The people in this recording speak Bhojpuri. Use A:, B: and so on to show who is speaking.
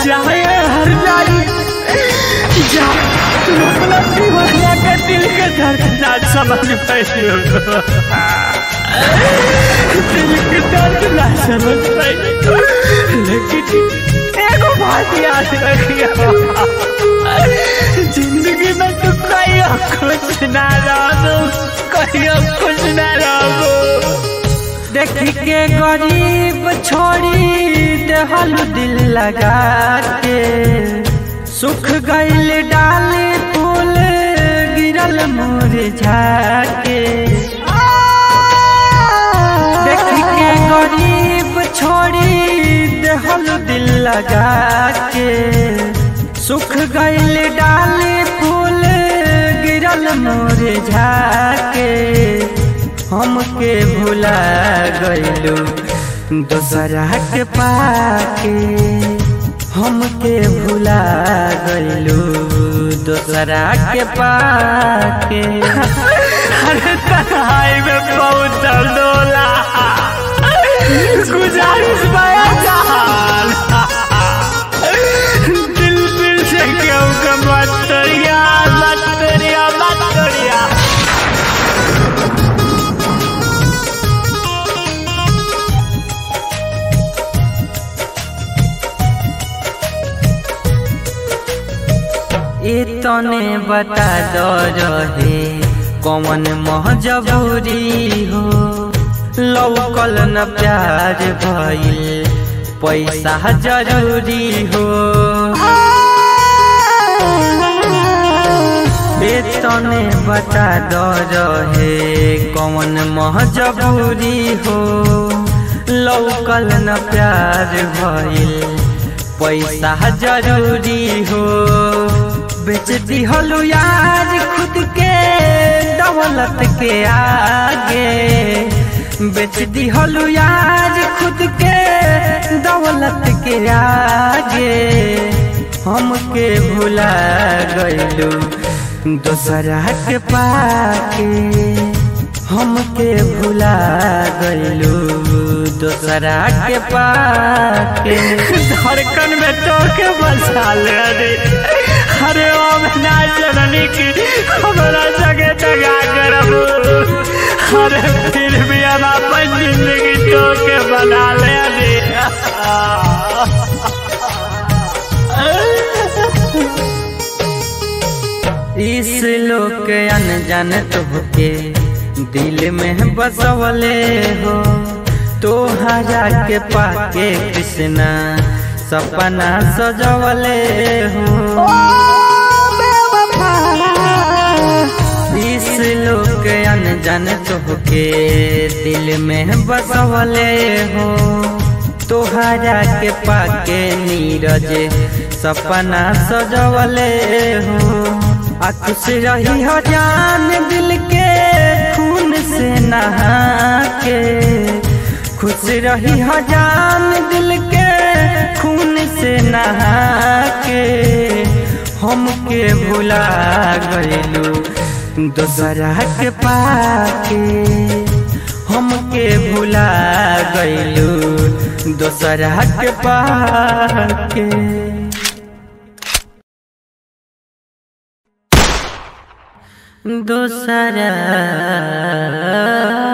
A: जाए हर जाई जा तू अपना दीवाना के दिल के दर्द ना समझ पाइयो दिल के दर्द ना समझ पाइयो लेकिन एगो बात याद रखियो जिंदगी में तू कहियो खुश ना रहो कहियो खुश ना रहो
B: देख के गरीब छोड़ी देहल दिल लगा के सुख गईल डाल फूल गिरल मुरझा के देख के गरीब छोड़ी देहल दिल लगा के सुख गईल डाल फूल गिरल मुरझा के हमके भुला गइलू दोसरा के पाके हमके भुला गइलू दोसरा के पाके
A: अरे तन्हाई में बहुत दर्द होला गुजारिश बया जहान दिल दिल से क्यों का मत तोड़िया मत तोड़िया मत तोड़िया
B: इतने बता दो रहे कौन महजबूरी हो लौकल न प्यार भइल पैसा जरूरी हो इतने बता दो रहे कौन महजबूरी हो लौकल न प्यार भइल पैसा जरूरी हो बेच दिहलु यार खुद के दौलत के आगे बेच दिहलु यार खुद के दौलत के आगे हमके भुला गइलू दोसरा के पाके हमके भुला गइलू दोसरा के पाके
A: धड़कन में तो के बसा ले रे अरे ओ ना जननी की हमारा जगह दगा करब अरे फिर भी हम अपन जिंदगी तो के बना ले रे
B: इस लोग के अनजान तोहके दिल में बसवले हो तोहरा के पाके कृष्णा सपना सजवले हो इस लोग के अनजान तोहके दिल में बसवले हो तोहरा के पाके नीरज सपना सजवले हो आ खुश रही हो जान दिल के खून से नहा के खुश रही हो जान दिल के खून से नहा के हमके भुला गइलू दोसरा के पाके हमके भुला गइलू दोसरा के पाके दोसरा